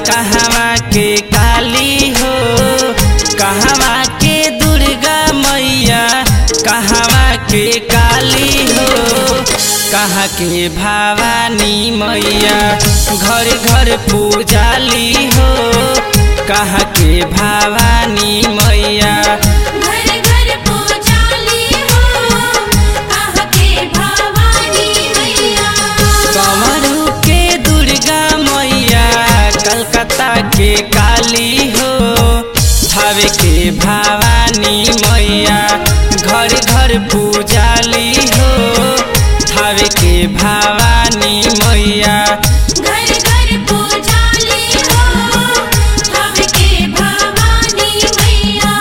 कहवा के काली हो कहवा के दुर्गा मैया कहवा के काली हो कहाँ के भवानी मैया घर घर पूजाली हो कहाँ के भवानी मैया घर घर पूजाली हो कहाँ के भवानी मैया कमरू के दुर्गा मैया कलकत्ता के काली हो भावे के भवानी मैया घर घर पूजाली हो भावे के भवानी मैया घर घर पूजाली हो कहाँ के भवानी मैया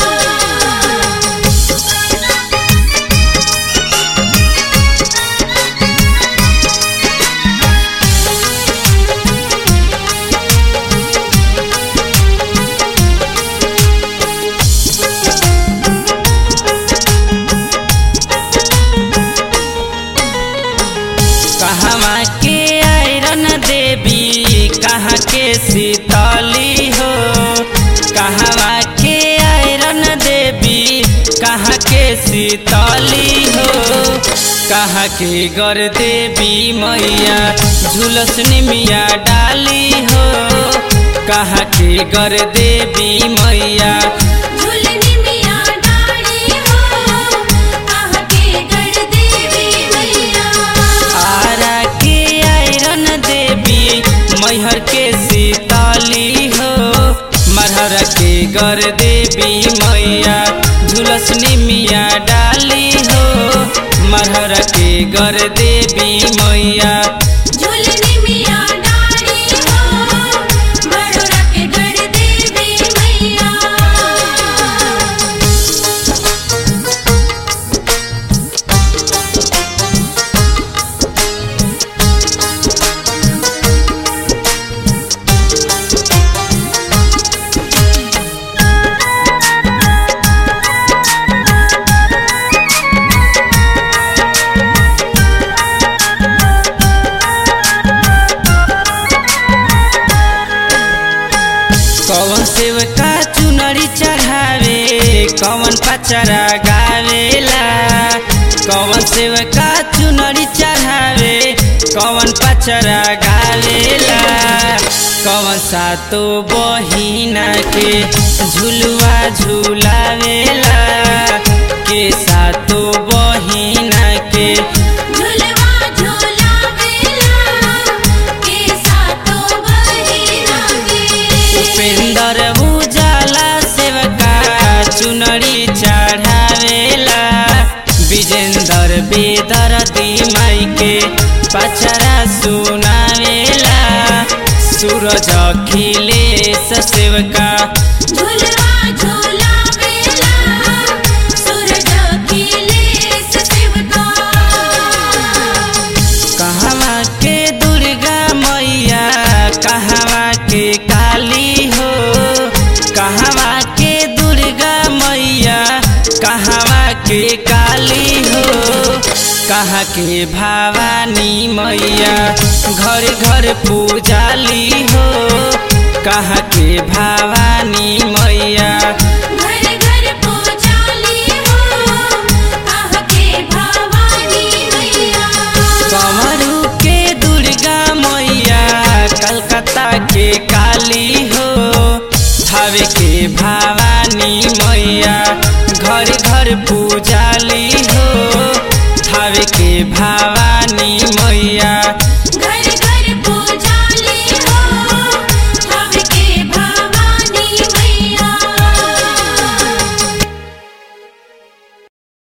कहवा के आयरन देवी कहाँ के शीतली हो कहवा के आयरन देवी कहाँ के शीतली हो कहाँ के गर देवी मैया झुलस निमिया डाली हो कहाँ के गर देवी मैया झुलनी मिया डाली हो कहाँ के गढ़ देवी मैया आरा के आयरन देवी मैहर के सीताली हो मरहर के गर देवी मैया झुलसनी मिया डाली हो मरहर के गर देवी मैया झुलनी मिया डाली हो बड़ोरा के गढ़ देवी मैया कौन सेवका चुनरी चढ़ावे कौन पचरा गावेला कौन सेवका चुनरी चढ़ावे कौन पचरा गावेला कौन सातो बहिना के झुलुआ झुलावेला के सातो बहिना के झुलवा झूला बेला के सातो बहिना के उपेंद्र उजाला सेवका चुनरी चढ़ावेला विजेंद्र बेदर माई के पचरा सुनावेला सूरज अखिलेश सेवका झुलवा झूला बेला सूरज अखिलेश सेवका कहवा के दुर्गा मैया कहवा के काली हो कहवा के दुर्गा मैया कहवा के काली हो कहाँ के भवानी मैया घर घर पूजाली हो कहाँ के भावा